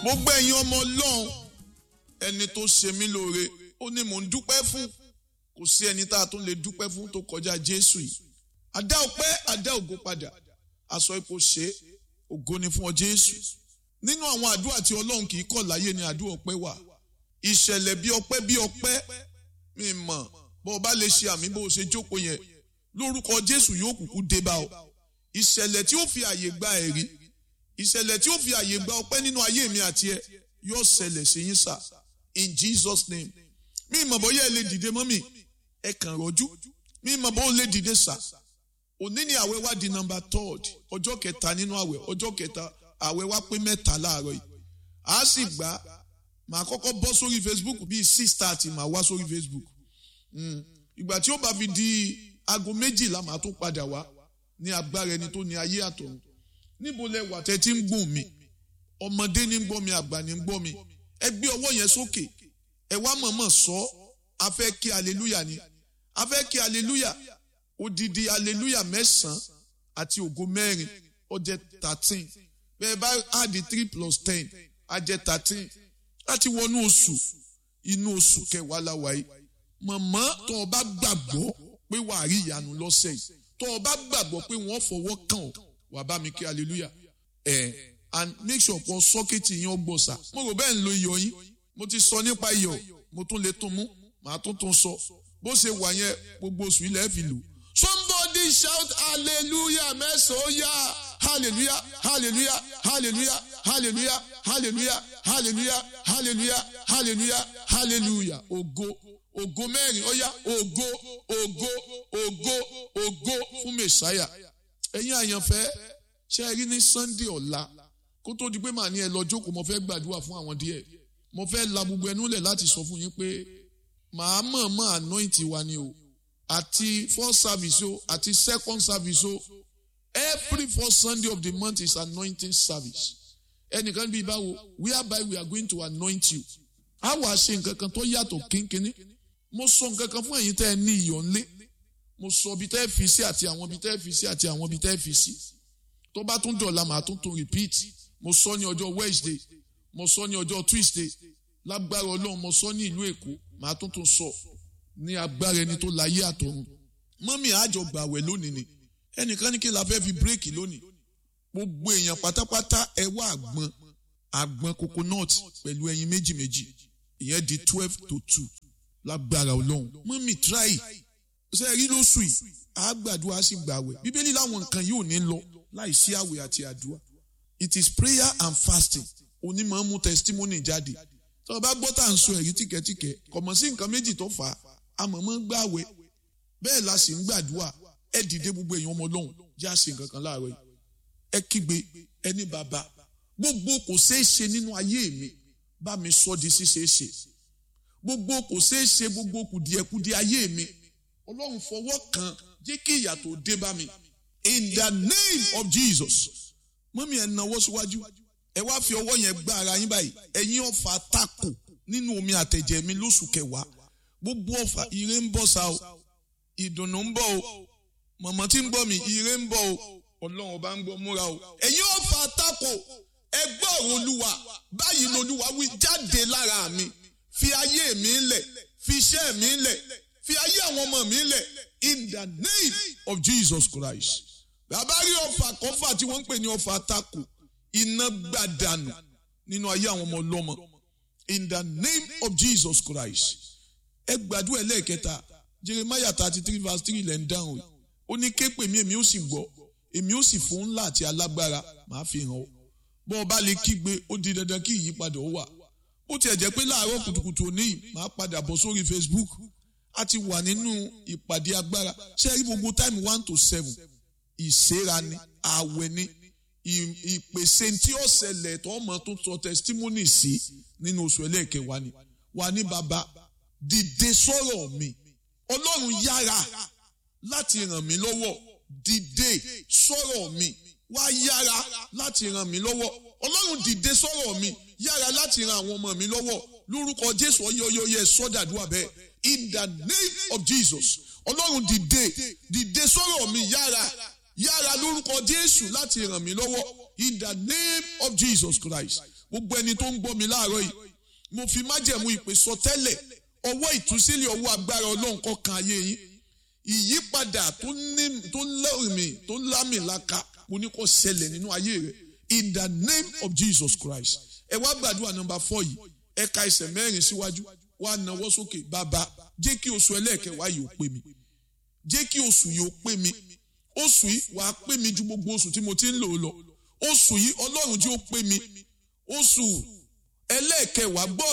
gbogbo ẹ̀yin ọmọ ọlọ́run ẹni tó ṣe mí lóore ó ní mò ń dúpẹ́ fún kò sí ẹni tá a tún lè dúpẹ́ fún tó kọjá jésù yìí àdá ọpẹ́ àdá ògo padà aṣọ ipò ṣe ògo ni fún ọ jésù nínú àwọn àdúrà tí ọlọ́run kì í kọ̀ láyé ni àdúrà ọpẹ́ wà ìṣẹ̀lẹ̀ bí ọpẹ́ bí ọpẹ́ mi mọ̀ bó o bá lè ṣe àmì bó o ṣe jókòó yẹn lórúkọ jésù yóò kúkú dé bá ọ ìṣẹ̀lẹ̀ tí ó fi àyè gba ẹ̀rí ìṣẹ̀lẹ̀ tí ó fi àyè gba ọpẹ́ nínú ayé mi àti ẹ yóò ṣẹlẹ̀ sí yín sà in Jesus name mi mọ̀ bóyá ẹ lè dìde mọ́ mi ẹ kàn rọ́jú mi mọ̀ bó lè dìde sà òní ni àwẹ̀ wá di number third ọjọ́ kẹta nínú àwẹ̀ ọjọ́ kẹta àwẹ̀ wá pé mẹ́ta láàárọ̀ yìí a sì gbà màá kọ́kọ́ bọ́ sórí Facebook bíi six thirty màá wá sórí Facebook ìgbà tí ó bá fi di aago méjìlá màá tún padà wá ní agbára ẹni tó ní ayé àtọ̀run níbo lẹ wà tẹ́ tí ń gùn mí ọmọdé ní ń gbọ́ mi àgbà ní ń gbọ́ mi ẹ gbé ọwọ́ yẹn sókè ẹ wá mọ̀mọ́ sọ a fẹ́ kí aleluya ni a fẹ́ kí aleluya odidi aleluya mẹ́sàn-án àti ògo mẹ́rin ó jẹ́ thirteen bẹ́ẹ̀ bá add three plus ten á jẹ́ thirteen láti wọnú oṣù inú oṣù kẹwàá la wà yìí mọ̀mọ́ tó o bá gbàgbọ́ pé wàá rí ìyanu lọ́sẹ̀ yìí tó o bá gbàgbọ́ pé wọ́n fọwọ́ kàn ọ́ wà bá mi kí hallelujah ẹ̀ and make sure pọ̀ sọ́kẹ́tì yín ọgbọ̀n sà mo rò bẹ́ẹ̀ ń lo iyọ̀ yín mo ti sọ nípa iyọ̀ mo tún lè tún mú màá tún tún sọ bó ṣe wà yẹn gbogbo oṣù ilẹ̀ fi lò. somebody shout hallelujah mẹ́sàn-án ó yá hallelujah hallelujah hallelujah hallelujah hallelujah hallelujah hallelujah hallelujah hallelujah ògo ògo mẹ́rin ó yá ògo ògo ògo ògo fún mẹ́sáyà ẹ̀yin àyànfẹ́ ṣe é rí ní sunday ọ̀la kó tó di pé màá ní ẹ lọ jókòó mo fẹ́ gbàdúrà fún àwọn díẹ̀ mo fẹ́ la gbogbo ẹnu lẹ̀ láti sọ fún yín pé màá mọ̀ọ́mọ̀ anoint wa ni o àti first service o àti second service o every first sunday of the month is anointing service ẹnìkan bíi báwo whereby we are going to anoint you a wàá ṣe nǹkan kan tó yàtọ̀ kínkínní mo sọ nǹkan kan fún ẹ̀yin tẹ́ ẹ ní iyọ̀ ńlé mo sọ ibi tẹ́ ẹ fi sí àti àwọn ibi tẹ́ ẹ fi sí àti àwọn ibi tẹ́ ẹ fi sí tó bá tún dọ̀la màá tún tún repeat mo sọ ní ọjọ́ Wednesday mo sọ ní ọjọ́ Tuesday lágbára Ọlọ́run mo sọ ní ìlú Èkó màá tún tún sọ ní agbára ẹni tó láyé àtọ̀run mọ́mí àjọ gbàwẹ̀ lónìí ni ẹnìkan ní kí la fẹ́ fi bírèkì lónìí gbogbo èèyàn pátápátá ẹ wá àgbọn àgbọn coconut pẹ̀lú ẹyin méjì méjì ìyẹn di twelve to two lágbára Ọlọ́run mọ́mí try ṣe rí lóṣù yìí àgbàdua sì gbàwẹ̀ bíbélì láwọn nǹkan yìí ò ní lọ láì sí àwẹ̀ àti àdúrà it is prayer and fasting onímọ̀ ń mú testimony jáde tí wọ́n bá gbọ́ tá à ń sọ ẹ̀rí tìkẹ́tìkẹ́ kọ̀mọ̀ sí nǹkan méjì tó fà á àmọ̀mọ́ ń gbàwẹ̀ bẹ́ẹ̀ la sì ń gbàdúrà ẹ dìde gbogbo èèyàn ọmọ ọlọ́run já sí nǹkan kan láàárọ̀ yìí ẹ kígbe ẹni bàbá gbogbo kò ṣeé ṣe nínú ayé mi bá mi sọ di ṣíṣeé ṣe gbogbo kò ṣeé ṣe gbogbo kùdìẹ̀kudìẹ ayé mi ọlọ́run fọwọ́ kan jẹ́ kí ìyà tó dé bá mi in the name of Jesus mọ́mí ẹ̀ náwó síwájú ẹ wá fi ọwọ́ yẹn gbá ara yín báyìí ẹ̀yin ọ̀fà tako nínú omi àtẹ̀jẹ̀ mi lóṣù kẹwàá gbogbo ọ̀fà ire ń bọ̀ sá o ìdùnnú ń bọ̀ o mọ̀mọ́ tí ń gbọ́ mi ire ń bọ̀ o ọlọ́run ọba ń gbọ́ múra o ẹ̀yin ọ̀fà tako ẹ gbọ́ ọ̀rọ̀ olúwa báyìí lolúwa wí jáde lára mi fi ayé mi lẹ̀ fi iṣẹ́ mi lẹ̀ fi ayé àwọn ọmọ mi lẹ̀ in the name of Jesus Christ bàbá rí ọfà kọfà tí wọ́n ń pè ní ọfà tako iná gbàdànù nínú ayé àwọn ọmọ ọlọ́mọ in the name of Jesus Christ ẹ gbàdúrà ẹlẹ́ẹ̀kẹta Jeremiah thirty three verse three lẹ́ ń dáhùn ó ní ké pè mí èmi ó sì gbọ́ èmi ó sì fún ńlá àti alágbára màá fi hàn ọ́ bọ́n ọba lè kígbe ó di dandan kí ìyípadà ó wà bó tiẹ̀ jẹ́ pé láàárọ̀ kùtùkùtù òní màá padà bọ̀ sórí Facebook a ti wà nínú ìpàdé agbára ṣé ẹ rí gbogbo time one to seven ìṣera ni àwẹ̀ ni ìpèsè tí ó ṣẹlẹ̀ tó ọmọ tó sọ testimony sí nínú oṣù ẹlẹ́ẹ̀kẹwàá ni wà ní bàbá dìde sọ̀rọ̀ mi ọlọ́run yára láti ràn mí lọ́wọ́ dìde sọ̀rọ̀ mi wá yára láti ràn mí lọ́wọ́ ọlọ́run dìde sọ̀rọ̀ mi yára láti ran àwọn ọmọ mi lọ́wọ́ lórúkọ jésù ọyọyọyẹ sọdàdúrà bẹ́ẹ̀ in the name of jesus ọlọ́run dìde dìde sọ̀rọ̀ mi yára yára lórúkọ jésù láti ràn mí lọ́wọ́ in the name of jesus christ gbogbo ẹni tó ń gbọ́ mi láàárọ̀ yìí mo fi májẹ̀mú ìpè sọ tẹ́lẹ̀ ọwọ́ ìtúsílẹ̀ ọwọ́ agbára ọlọ́run kó kan ayé yín ìyípadà tó ní tó lẹ́rìmì tó lámìlaka mo ní kó ṣẹlẹ̀ nínú ayé rẹ̀ in the name of Jesus Christ ẹ wá gbàdúrà nọ́mbà four yìí ẹ ka ẹsẹ̀ mẹ́rin síwájú wá nawọ́ sókè bàbá jẹ́ kí oṣù ẹlẹ́ẹ̀kẹwàá yìí ó pé mi jẹ́ kí oṣù yìí ó pé mi oṣù yìí wàá pé mi ju gbogbo oṣù tí mo ti ń lò lọ oṣù yìí ọlọ́run jẹ́ ó pé mi oṣù ẹlẹ́ẹ̀kẹwàá gbọ́